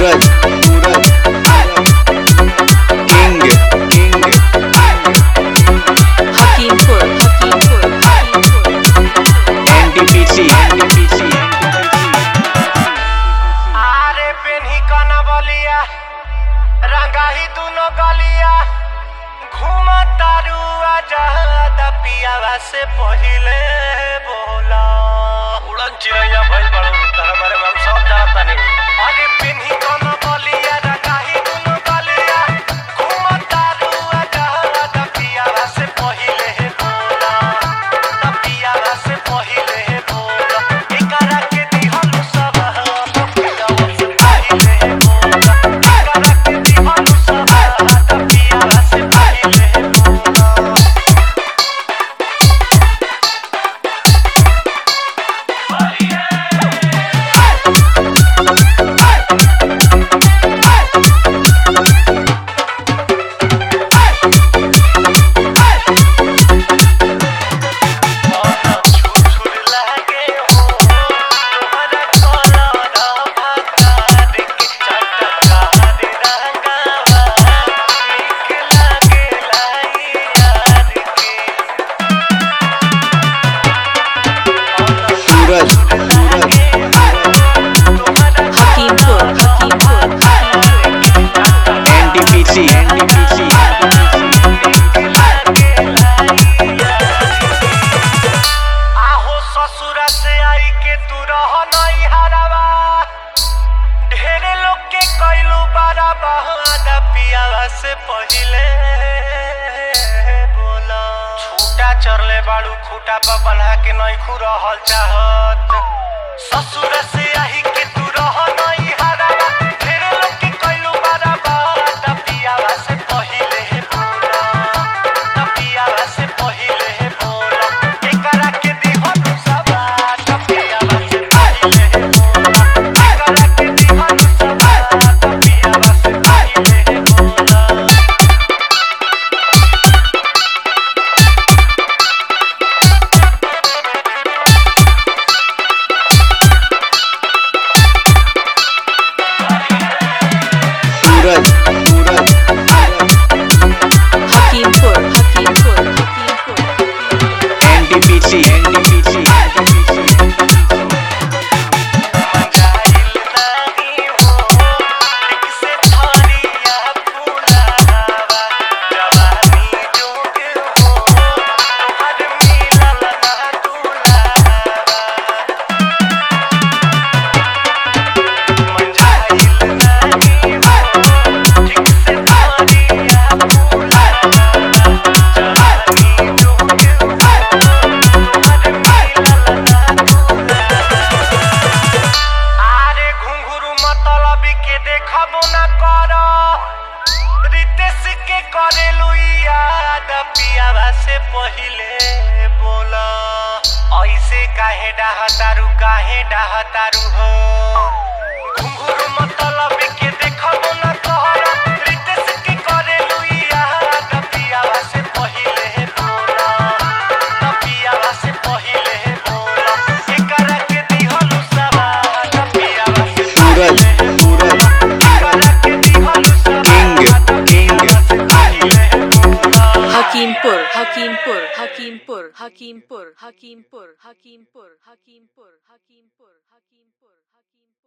सूरज Suraj king king Hakimpur, Hakimpur, Hakimpur. NTPC NTPC आरे पेन्ही कना बलिया रंगाही दुनो गलिया घूम तारू आजाद पियावा से पहिले बोला उड़न चिड़ैया भइल बड़ू तहरा बारे में हम सब जानता नहीं आरे पेन्ही कना बलिया रंगाही दुनो गलिया घूम तारू आजाद पियावा से पहिले बोला पियावा से पहिले बोला एकरा के दिहलु सब पियावा से पहिले बोला एकरा के दिहलु सब पियावा से पहिले बोला Suraj Suraj Hakimpur, Hakimpur, Hakimpur. NTPC NTPC आहो ससुरा से आई के तू रह नहीं हरावा ढेरे लोग के कैलू बारा बहादा पियावा से पहिले बोला छूटा चरले बाड़ू खूटा पर बन्हा के नहीं खू रहल चाहत ससुर से आई के तू रह नहीं हरावा ढेरे लोग के कैलू बारा बहादा पियावा से पहिले बोला पियावा से पहिले बोला एकरा के दिहनु सबा पियावा से पहिले बोला एकरा के दिहनु सबा पियावा से पहिले बोला Suraj Suraj Hakimpur, Hakimpur, Hakimpur. NTPC NTPC मंगाइल नाही हो ठीक से थारिया फूलावा जवानी जोग हो तोहर मिलल ना दुलावा मंगाइल नाही हो ठीक से थारिया फूलावा जवानी जोग हो तोहर मिलल ना आरे घुंघरू मतलब के देखबो ना कर रितेश के करेलू याद पियावा से पहिले बोला ऐसे काहे डाहतारू काहे डाहतारू हो घुंघरू मतलब के देखबो ना कर रितेश के करेलू याद पियावा से पहिले बोला पियावा से पहिले बोला एकरा के दिहलु सबा पियावा से सूरज सूरज एकरा के दिहलु सबा king king Hakimpur, Hakimpur, Hakimpur, Hakimpur, Hakimpur, Hakimpur, Hakimpur, Hakimpur, Hakimpur.